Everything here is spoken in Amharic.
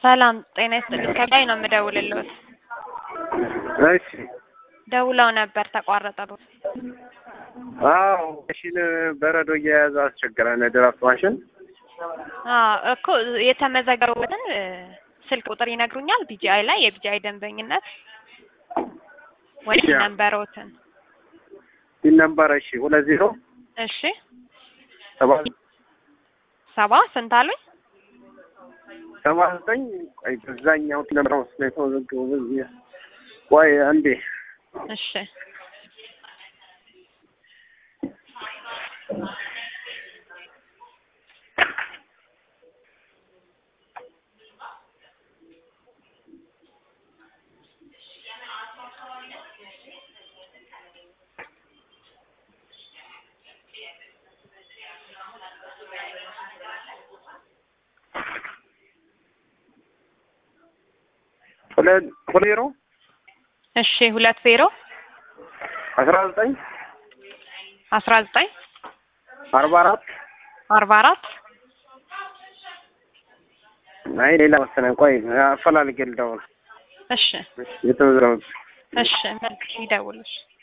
ሰላም ጤና ይስጥልኝ። ከላይ ነው የምደውልልዎት። እሺ ደውለው ነበር ተቋረጠብዎት። አዎ ማሽን በረዶ እየያዘ አስቸገረን። ድራፍት ማሽን አዎ እኮ የተመዘገቡበትን እ ስልክ ቁጥር ይነግሩኛል? ቢጂአይ ላይ የቢጂአይ ደንበኝነት ወይም ያ። ነንበሮትን። ሲል ነበረ። እሺ ሁለት ዜሮ እሺ ሰባ ሰባ ስንት አሉኝ? ሰባ ዘጠኝ ቆይ በዛኛው ነበር ውስጥ ነው የተመዘገበው። በዚህ ቆይ አንዴ እሺ ሁለት ሁለት ዜሮ እሺ ሁለት ዜሮ አስራ ዘጠኝ አስራ ዘጠኝ አርባ አራት አርባ አራት አይ ሌላ መሰለኝ። ቆይ አፈላልጌ ልደውል እሺ የተመዘገበው እሺ መልክ ይደውልሽ